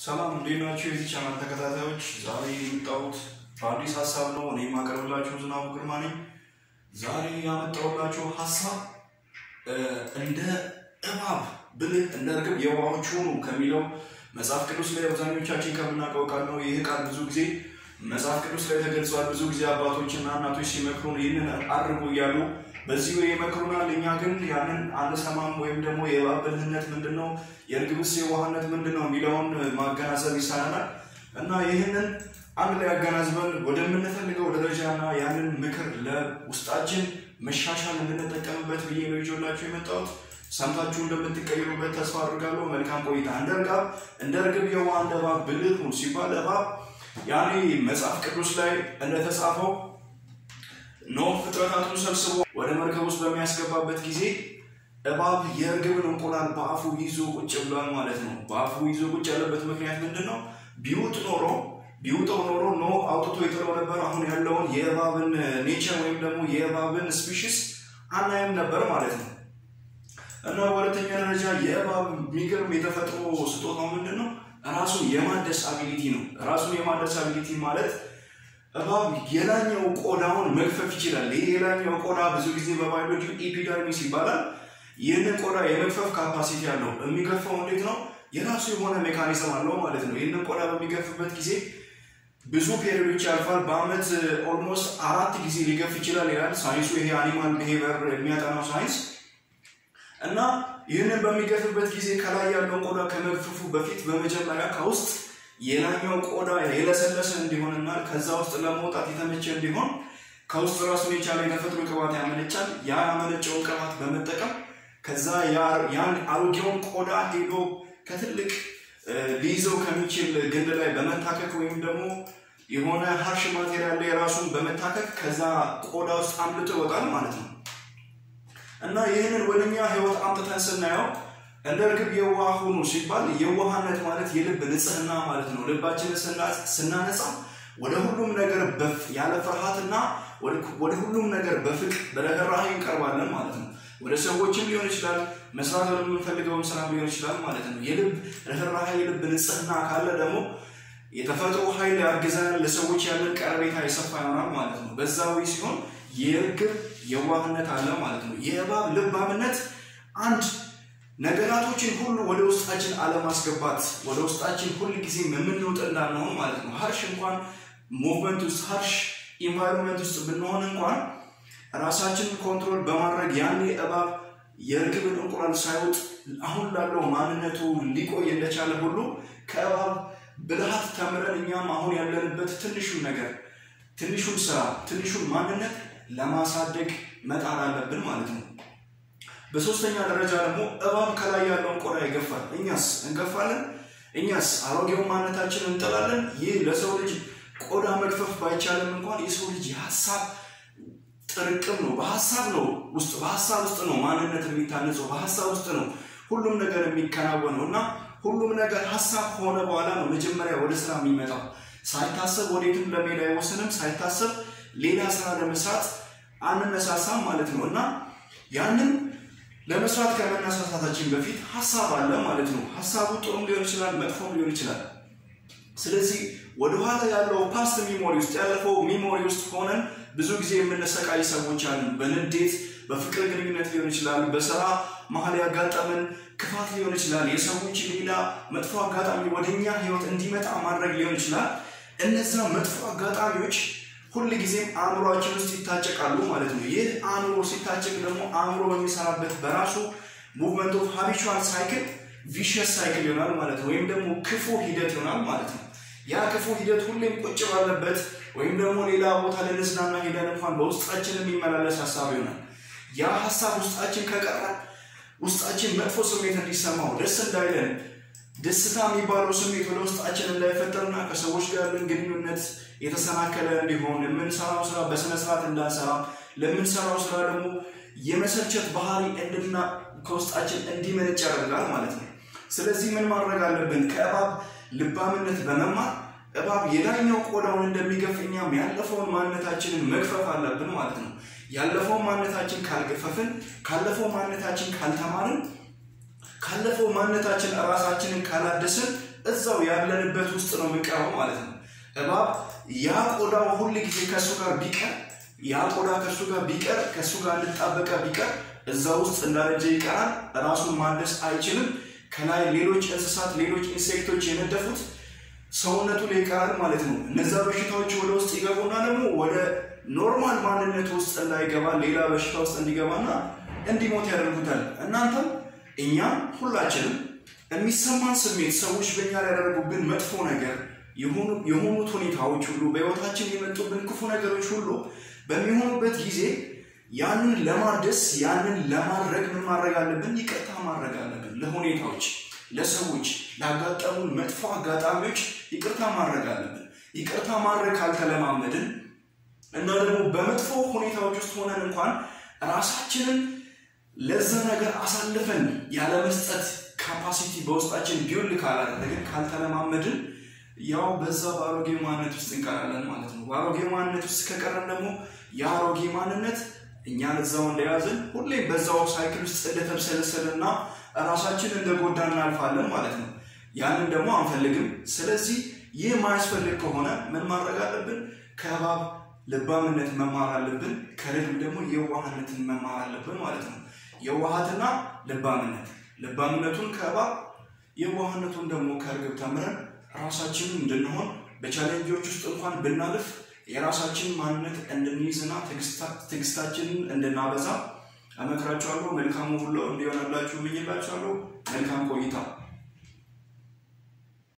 ሰላም እንዴት ናቸው? የዚህ ቻናል ተከታታዮች፣ ዛሬ የመጣሁት በአዲስ ሀሳብ ነው። እኔ የማቀርብላችሁ ዝናቡ ግርማ ነኝ። ዛሬ ያመጣሁላችሁ ሀሳብ እንደ እባብ ብልህ እንደ እርግብ የዋሆች ሁኑ ከሚለው መጽሐፍ ቅዱስ ላይ አብዛኞቻችን ከምናውቀው ቃል ነው። ይህ ቃል ብዙ ጊዜ መጽሐፍ ቅዱስ ላይ ተገልጿል። ብዙ ጊዜ አባቶችና እናቶች ሲመክሩን ይህንን አድርጉ እያሉ በዚህ ወይ ይመክሩናል። እኛ ግን ያንን አንሰማም። ወይም ደግሞ የእባብ ብልህነት ምንድን ነው፣ የእርግብስ የዋህነት ምንድን ነው የሚለውን ማገናዘብ ይሳነናል እና ይህንን አንድ ላይ አገናዝበን ወደምንፈልገው ደረጃና ያንን ምክር ለውስጣችን መሻሻል እንድንጠቀምበት ብዬ ነው ይዤላችሁ የመጣሁት። ሰምታችሁ እንደምትቀይሩበት ተስፋ አድርጋለሁ። መልካም ቆይታ። እንደ እርግብ እንደ እርግብ የዋህ እንደ እባብ ብልህ ሁን ሲባል እባብ ያኔ መጽሐፍ ቅዱስ ላይ እንደተጻፈው ኖህ ፍጥረታቱን ሰብስቦ ወደ መርከብ ውስጥ በሚያስገባበት ጊዜ እባብ የእርግብን እንቁላል በአፉ ይዞ ቁጭ ብሏል ማለት ነው። በአፉ ይዞ ቁጭ ያለበት ምክንያት ምንድን ነው? ቢውጥ ኖሮ ቢውጠው ኖሮ ኖህ አውጥቶ ይጥለው ነበር። አሁን ያለውን የእባብን ኔቸር ወይም ደግሞ የእባብን ስፒሽስ አናይም ነበር ማለት ነው። እና በሁለተኛ ደረጃ የእባብ የሚገርም የተፈጥሮ ስጦታው ምንድን ነው? ራሱን የማደስ አቢሊቲ ነው። ራሱን የማደስ አቢሊቲ ማለት እባብ የላኛው ቆዳውን መግፈፍ ይችላል። ይህ የላኛው ቆዳ ብዙ ጊዜ በባዮሎጂ ኢፒደርሚስ ይባላል። ይህንን ቆዳ የመግፈፍ ካፓሲቲ አለው። የሚገፋው እንዴት ነው? የራሱ የሆነ ሜካኒዝም አለው ማለት ነው። ይህንን ቆዳ በሚገፍበት ጊዜ ብዙ ፔሪዮዶች ያልፋል። በአመት ኦልሞስት አራት ጊዜ ሊገፍ ይችላል ይላል ሳይንሱ። ይሄ አኒማል ቢሄቨር የሚያጠናው ሳይንስ እና ይህንን በሚገፍበት ጊዜ ከላይ ያለውን ቆዳ ከመግፈፉ በፊት በመጀመሪያ ከውስጥ የላኛው ቆዳ የለሰለሰ እንዲሆንና ከዛ ውስጥ ለመውጣት የተመቸ እንዲሆን ከውስጥ ራሱን የቻለ የተፈጥሮ ቅባት ያመነጫል። ያ ያመነጨውን ቅባት በመጠቀም ከዛ ያን አሮጌውን ቆዳ ሄዶ ከትልቅ ሊይዘው ከሚችል ግንድ ላይ በመታከክ ወይም ደግሞ የሆነ ሀርሽ ማቴሪያል ላይ ራሱን በመታከክ ከዛ ቆዳ ውስጥ አምልጦ ይወጣል ማለት ነው። እና ይህንን ወደኛ ህይወት አምጥተን ስናየው እንደ እርግብ የዋህ ሁኑ ሲባል የዋህነት ማለት የልብ ንጽህና ማለት ነው። ልባችንን ስናነጻ ወደ ሁሉም ነገር ያለ ፍርሃትና ወደ ሁሉም ነገር በፍቅር በርህራሄ እንቀርባለን ማለት ነው። ወደ ሰዎችም ሊሆን ይችላል፣ መስራት ወደምንፈልገውም ስራ ሊሆን ይችላል ማለት ነው። የልብ ርህራሄ የልብ ንጽህና ካለ ደግሞ የተፈጥሮ ኃይል ያግዘናል። ለሰዎች ያለን ቀረቤታ የሰፋ ይሆናል ማለት ነው። በዛዊ ሲሆን የእርግብ የዋህነት አለ ማለት ነው። የእባብ ልባምነት አንድ ነገራቶችን ሁሉ ወደ ውስጣችን አለማስገባት ወደ ውስጣችን ሁል ጊዜ የምንውጥ እንዳንሆን ማለት ነው። ሀርሽ እንኳን ሙቭመንት ውስጥ ሀርሽ ኢንቫይሮንመንት ውስጥ ብንሆን እንኳን ራሳችንን ኮንትሮል በማድረግ ያኔ እባብ የእርግብን እንቁላል ሳይውጥ አሁን ላለው ማንነቱ ሊቆይ እንደቻለ ሁሉ ከእባብ ብልሃት ተምረን እኛም አሁን ያለንበት ትንሹን ነገር ትንሹን ስራ ትንሹን ማንነት ለማሳደግ መጣር አለብን ማለት ነው። በሶስተኛ ደረጃ ደግሞ እባብ ከላይ ያለውን ቆዳ ይገፋል። እኛስ እንገፋለን? እኛስ አሮጌውን ማንነታችንን እንጥላለን? ይህ ለሰው ልጅ ቆዳ መግፈፍ ባይቻልም እንኳን የሰው ልጅ የሀሳብ ጥርቅም ነው። በሀሳብ ነው ውስጥ በሀሳብ ውስጥ ነው ማንነት የሚታነጸው። በሀሳብ ውስጥ ነው ሁሉም ነገር የሚከናወነው እና ሁሉም ነገር ሀሳብ ከሆነ በኋላ ነው መጀመሪያ ወደ ስራ የሚመጣው። ሳይታሰብ ወዴትም ለመሄድ አይወስንም። ሳይታሰብ ሌላ ስራ ለመስራት አንነሳሳም ማለት ነው እና ያንን ለመስራት ከመነሳሳታችን በፊት ሀሳብ አለ ማለት ነው። ሀሳቡ ጥሩም ሊሆን ይችላል፣ መጥፎም ሊሆን ይችላል። ስለዚህ ወደኋላ ያለው ፓስት ሚሞሪ ውስጥ ያለፈው ሚሞሪ ውስጥ ሆነን ብዙ ጊዜ የምንሰቃይ ሰዎች አለን። በንዴት በፍቅር ግንኙነት ሊሆን ይችላል፣ በስራ መሀል ያጋጠመን ክፋት ሊሆን ይችላል፣ የሰዎች ሌላ መጥፎ አጋጣሚ ወደኛ ህይወት እንዲመጣ ማድረግ ሊሆን ይችላል። እነዛ መጥፎ አጋጣሚዎች ሁል ጊዜም አእምሯችን ውስጥ ይታጨቃሉ ማለት ነው። ይህ አእምሮ ሲታጨቅ ደግሞ አእምሮ በሚሰራበት በራሱ ሙቭመንት ኦፍ ሃቢቹዋል ሳይክል ቪሸስ ሳይክል ይሆናል ማለት ነው። ወይም ደግሞ ክፉ ሂደት ይሆናል ማለት ነው። ያ ክፉ ሂደት ሁሌም ቁጭ ባለበት ወይም ደግሞ ሌላ ቦታ ልንዝናና ሄደን እንኳን በውስጣችን የሚመላለስ ሀሳብ ይሆናል። ያ ሀሳብ ውስጣችን ከቀረ ውስጣችን መጥፎ ስሜት እንዲሰማው ደስ እንዳይለን ደስታ የሚባለው ስሜት ወደ ውስጣችን እንዳይፈጠርና ከሰዎች ጋር ያለን ግንኙነት የተሰናከለ እንዲሆን የምንሰራው ስራ በስነ ስርዓት እንዳንሰራ ለምንሰራው ስራ ደግሞ የመሰልቸት ባህሪ እንድና ከውስጣችን እንዲመነጭ ያደርጋል ማለት ነው። ስለዚህ ምን ማድረግ አለብን? ከእባብ ልባምነት በመማር እባብ የላይኛው ቆዳውን እንደሚገፍ እኛም ያለፈውን ማንነታችንን መግፈፍ አለብን ማለት ነው። ያለፈውን ማንነታችን ካልገፈፍን፣ ካለፈው ማንነታችን ካልተማርን ካለፈው ማንነታችን ራሳችንን ካላደስን እዛው ያለንበት ውስጥ ነው የምንቀረው ማለት ነው። እባብ ያ ቆዳው ሁል ጊዜ ከእሱ ጋር ቢቀር ያ ቆዳ ከእሱ ጋር ቢቀር ከእሱ ጋር እንድጣበቀ ቢቀር እዛ ውስጥ እንዳረጀ ይቀራል። ራሱን ማደስ አይችልም። ከላይ ሌሎች እንስሳት፣ ሌሎች ኢንሴክቶች የነደፉት ሰውነቱ ላይ ይቀራል ማለት ነው። እነዛ በሽታዎች ወደ ውስጥ ይገቡና ደግሞ ወደ ኖርማል ማንነት ውስጥ እንዳይገባ ሌላ በሽታ ውስጥ እንዲገባና እንዲሞት ያደርጉታል። እናንተም እኛም ሁላችንም የሚሰማን ስሜት ሰዎች በእኛ ላይ ያደረጉብን መጥፎ ነገር የሆኑት ሁኔታዎች ሁሉ በሕይወታችን የመጡብን ክፉ ነገሮች ሁሉ በሚሆኑበት ጊዜ ያንን ለማደስ ያንን ለማድረግ ምን ማድረግ አለብን? ይቅርታ ማድረግ አለብን። ለሁኔታዎች፣ ለሰዎች፣ ላጋጠሙን መጥፎ አጋጣሚዎች ይቅርታ ማድረግ አለብን። ይቅርታ ማድረግ ካልተለማመድን እና ደግሞ በመጥፎ ሁኔታዎች ውስጥ ሆነን እንኳን ራሳችንን ለዛ ነገር አሳልፈን ያለመስጠት ካፓሲቲ በውስጣችን ቢውል ካላደረግን ካልተለማመድን ያው በዛ በአሮጌ ማንነት ውስጥ እንቀራለን ማለት ነው። በአሮጌ ማንነት ውስጥ ከቀረን ደግሞ የአሮጌ ማንነት እኛን እዛው እንደያዝን ሁሌም በዛው ሳይክል ውስጥ እንደተብሰለሰልና ራሳችን እንደጎዳ እናልፋለን ማለት ነው። ያንን ደግሞ አንፈልግም። ስለዚህ ይህ ማያስፈልግ ከሆነ ምን ማድረግ አለብን? ከእባብ ልባምነት መማር አለብን። ከርግብ ደግሞ የዋህነትን መማር አለብን ማለት ነው። የዋሃትና ልባምነት ልባምነቱን ከእባብ የዋህነቱን ደግሞ ከርግብ ተምረን ራሳችንን እንድንሆን በቻሌንጆች ውስጥ እንኳን ብናልፍ የራሳችን ማንነት እንድንይዝና ትዕግስታችንን እንድናበዛ እመክራችኋለሁ። መልካሙ ሁሉ እንዲሆንላችሁ እመኝላችኋለሁ። መልካም ቆይታ